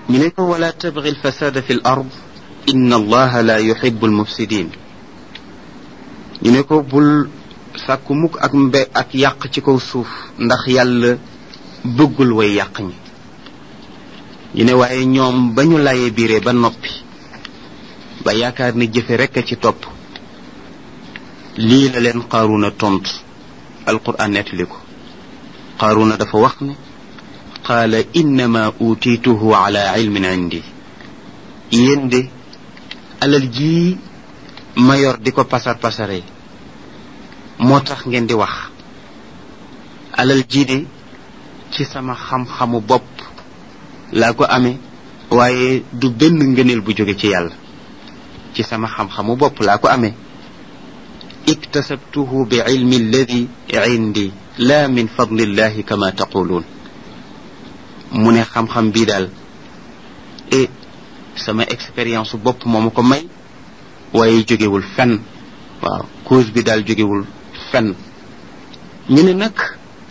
ñu ne ko wala tabgi alfasada fi l ard inna allaha la yuhibu almufsidin ñu ne ko bul sàkku mukk ak mbe ak yàq ci kaw suuf ndax yàlla bëggul way yàq ñi ñu ne waaye ñoom ba ñu layee biire ba noppi ba yaakaar ni jëfe rekk a ci topp lii la leen qaaruna tontu alquran nettali ko qaaruna dafa wax ne qaala innama utiituhu ala ilmin indi yéen de alal jii ma yor di ko pasar pasare moo tax ngeen di wax alal jii de ci sama xam-xamu bopp laa ko amee waaye du benn ngëneel bu jóge ci yàlla ci sama xam-xamu bopp laa ko amee iktasabtuhu bi ilmi alladi indi la min fadlillahi kama taquluun mu ne xam-xam bii daal e sama expérience bopp moo ma ko may waaye jógewul fenn waaw cause bi daal jógewul fenn ñu ne nag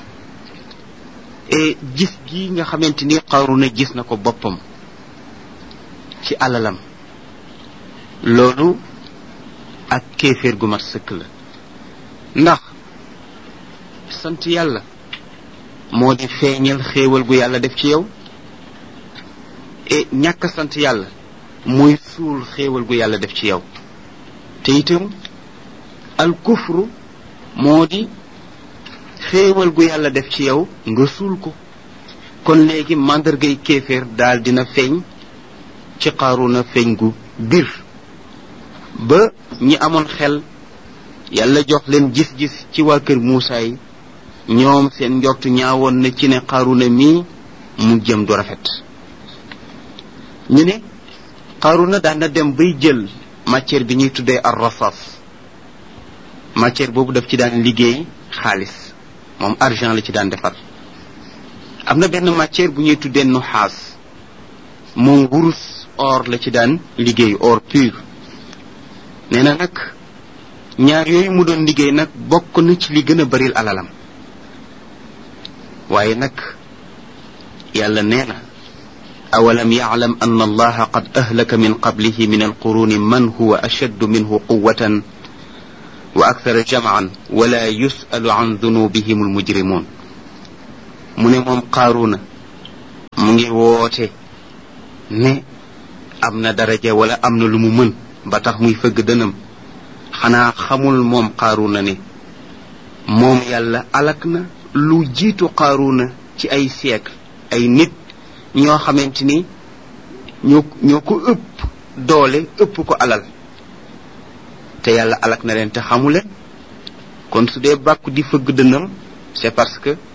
e gis gi nga xamante ni Qaruna gis na ko boppam ci alalam loolu ak kéeféer gu mat sëkk la ndax sant yàlla moo di feeñal xéewal gu yàlla def ci yow e ñàkk sant yàlla muy suul xéewal gu yàlla def ci yow te itam al kufru moo di xéewal gu yàlla def ci yow nga suul ko kon léegi màndargay kéeféer daal dina feeñ ci Qaruna feeñ gu bir ba ñi amoon xel yàlla jox leen gis-gis ci waa kër Muusaa yi ñoom seen njort ñaawoon na ci ne Qaruna mii mu jëm du rafet ñu ne Qaruna daan na dem bay jël matière bi ñuy tuddee ar rasas matière boobu daf ci daan liggéey xaalis moom argent la ci daan defar am na benn matière bu ñuy tuddee nuxaas moom wurus or la ci daan liggéey or pur nee na nag ñaar yooyu mu doon liggéey nag bokk na ci li gën a baril alalam waaye nag yàlla nee na awalam yaclam an allaha qad ahlaka min qablihi min alquruni man huwa ashaddu minhu quwatan wa akthara jamcan wala yusalu an dunubihim almujrimun mu ne moom qaaruna mu ngi woote ne am na daraja wala am na lu mu mën ba tax muy fëgg dënam xanaa xamul moom qaaruna ne moom yàlla alak na lu jiitu qaaruna ci ay siècle ay nit ñoo xamante ni ñoo ñoo ko ëpp doole ëpp ko alal te yàlla alak na leen te xamu leen kon su dee bàkku di fëgg dënam c'est parce que